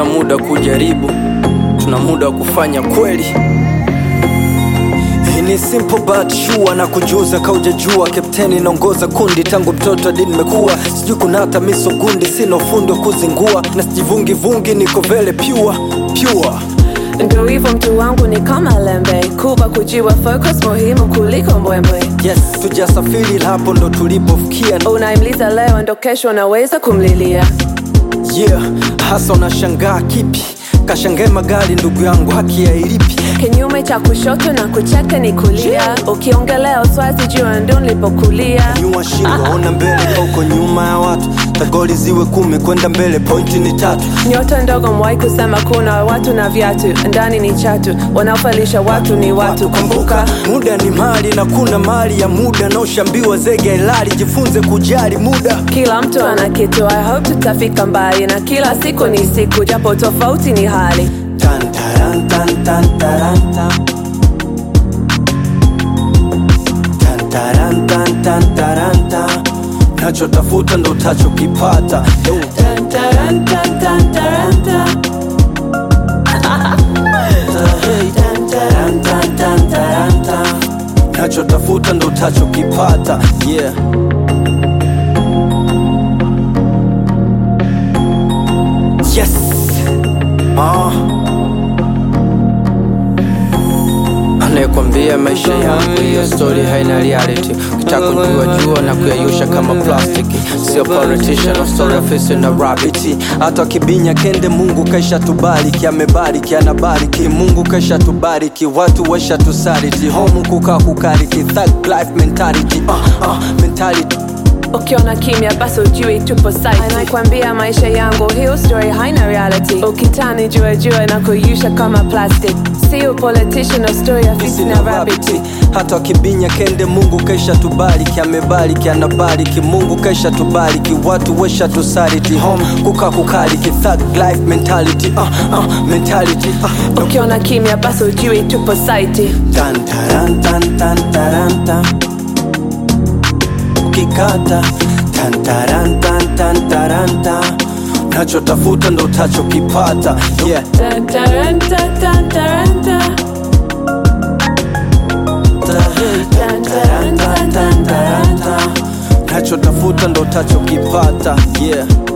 hatuna muda kujaribu, tuna muda wa kufanya kweli. Hii ni simple but sure na kujuza kaujajua, kapteni naongoza kundi tangu mtoto hadi nimekuwa, sijui kuna hata miso gundi, sina ufundi wa kuzingua na sijivungi vungi, niko vele pure pure. Ndo hivyo mtu wangu ni kama lembe, kuba kujiwa focus muhimu kuliko mbwembwe. Yes, tujasafiri hapo ndo tulipofikia. Unaimliza leo ndo kesho unaweza kumlilia. Yeah, hasa unashangaa kipi? Kashangae magari ndugu yangu, haki ya ilipi? Kinyume cha kushoto na kucheka ni kulia. Ukiongelea uswazi jua ndo nilipokulia. Nyua shingo, ona mbele ka uko nyuma ya watu. Tagoli ziwe kumi kwenda mbele, pointi ni tatu. Nyota ndogo mwai kusema kuna watu na viatu, ndani ni chatu, wanaofalisha watu ni watu. Kumbuka muda ni mali na kuna mali ya muda, na ushambiwa zege ilali, jifunze kujali muda. kila mtu ana kitu. I hope tutafika mbali, na kila siku ni siku, japo tofauti ni hali. Tan, taran, tan, tan, taran, tan. Tan, taran, tan, tan, taran, tan. Nachotafuta ndo utachokipata. Yo. Tan, taran, tan, tan, taran, tan. Tan, taran, tan, tan, taran, tan. nachotafuta ndo utachokipata yeah. yes. ah. anayekwambia maisha yangu hiyo story haina reality ukitaka kujua jua na kuyayusha kama plastiki sio politician no story ofisi na rabiti hata wakibinya kende mungu kaisha tubariki amebariki anabariki mungu kaisha tubariki watu waisha tusariti homu kukaa kukariki thug life mentality uh, uh, mentality ukiona kimya basi ujui tupo site anakwambia maisha yangu hiyo story haina reality ukitani jua jua na kuyusha kama plastic sio politician no story ya fisi na rabbit rabiti hata wakibinya kende mungu kaisha tubariki amebariki anabariki mungu kaisha tubariki watu wesha tusariti home kuka kukariki thug life mentality uh, uh, mentality uh, ukiona kimya basi ujui tupo site tan taran tan tan taran tan ukikata tan taran tan tan taran tan nachotafuta ndo utachokipata yeah Tan, taran, tan, tan, taran, tan. Tan, taran, tan, tan, taran, tan. nachotafuta ndo utachokipata yeah